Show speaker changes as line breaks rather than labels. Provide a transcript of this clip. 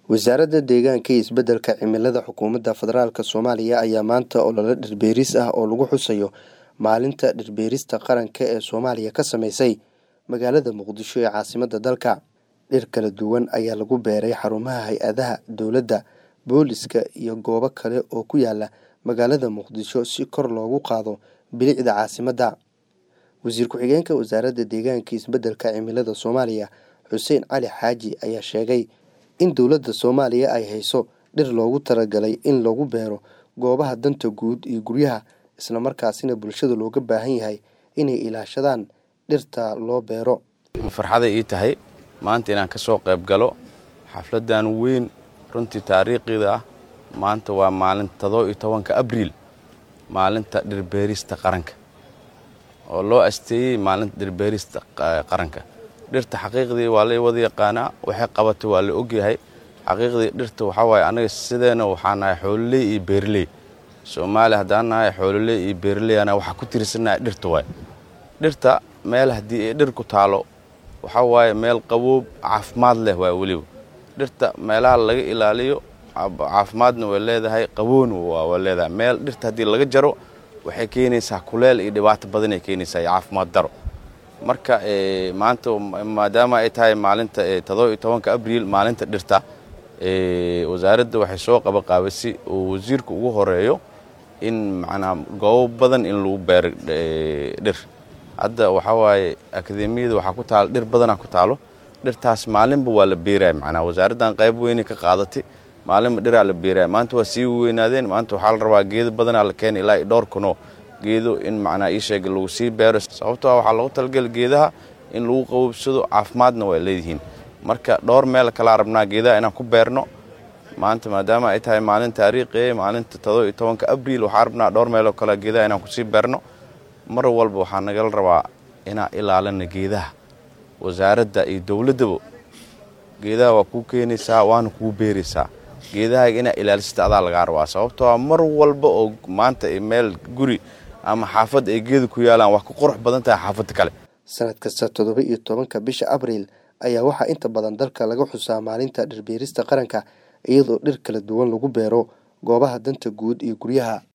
wasaaradda deegaanka iyo isbeddelka cimilada xukuumadda federaalk soomaaliya ayaa maanta olole dhirbeeris ah oo lagu xusayo maalinta dhirbeerista qaranka ee soomaaliya ka sameysay magaalada muqdisho ee caasimadda dalka dhir kala duwan ayaa lagu beeray xarumaha hay-adaha dowladda booliska iyo goobo kale oo ku yaala magaalada muqdisho si kor loogu qaado bilicda caasimadda wasiir ku-xigeenka wasaaradda deegaanka isbeddelka cimilada soomaaliya xuseen cali xaaji ayaa sheegay in dowladda soomaaliya ay hayso dhir loogu talagalay in lagu beero goobaha danta guud iyo guryaha islamarkaasina bulshada looga baahan yahay inay ilaashadaan dhirta loo beero
farxaday ii tahay maanta inaan ka soo qayb galo xafladdan weyn runtii taariikhiida ah maanta waa maalinta toddoba iyo tobanka abriil maalinta dhirbeerista qaranka oo loo asteeyey maalinta dhirbeerista qaranka dhirta xaqiiqdii waa la wada yaqaanaa waxay qabatay waa la ogyahay xaqiiqdii dhirta waxaa waaye anaga sideena waxaa nahay xoololey iyo beerley soomaaliya haddaan nahay xoololey iyo beerley ana waxaa ku tirsanahay dhirta waay dhirta meel haddii ay dhir ku taalo waxaa waaye meel qaboob caafimaad leh waa weliba dhirta meelaha laga ilaaliyo caafimaadna way leedahay qaboona waa leedahay meel dhirta haddii laga jaro waxay keenaysaa kuleel iyo dhibaato badan ay keenaysaa iyo caafimaad daro marka maanta maadaama ay tahay maalinta toddoba iyo tobanka abriil maalinta dhirta wasaaradda waxay soo qabaqaabisay oo wasiirka ugu horeeyo in macnaa goobo badan in lagu beero dhir hadda waxaa waaye akademiyada waxaa ku taalo dhir badanaa ku taalo dhirtaas maalinba waa la beeraya macnaa wasaaraddan qayb weynay ka qaadatay maalinba dhiraa la beeraya maanta waa sii weynaadeen maanta waxaa la rabaa geedo badanaa la keenay ilaa dhowr kunoo geedo in macnaa ii sheega lagu sii beero sababtoo waxaa loogu talagala geedaha in lagu qaboobsado caafimaadna way leedihiin marka dhowr meel kalaa rabnaa geedaha inaan ku beerno maanta maadaama ay tahay maalin taariikhi maalinta todoba iyo tobanka abriil waxaa rabnaa dhowr meeloo kale geedaha inaan kusii beerno mar walba waxaa nagala rabaa inaan ilaalina geedaha wasaaradda iyo dowladdaba geedaha waa kuu keenaysaa waana kuu beeraysaa geedahaaga inaa ilaalisata adaa lagaa rabaa sababtoo mar walba oo maanta meel guri ama xaafad ay geeda ku yaalaan wax ku qurux badan tahay xaafadda kale
sanad kasta toddoba iyo tobanka bisha abriil ayaa waxaa inta badan dalka laga xusaa maalinta dhirbeerista qaranka iyadoo dhir kala duwan lagu beero goobaha danta guud iyo guryaha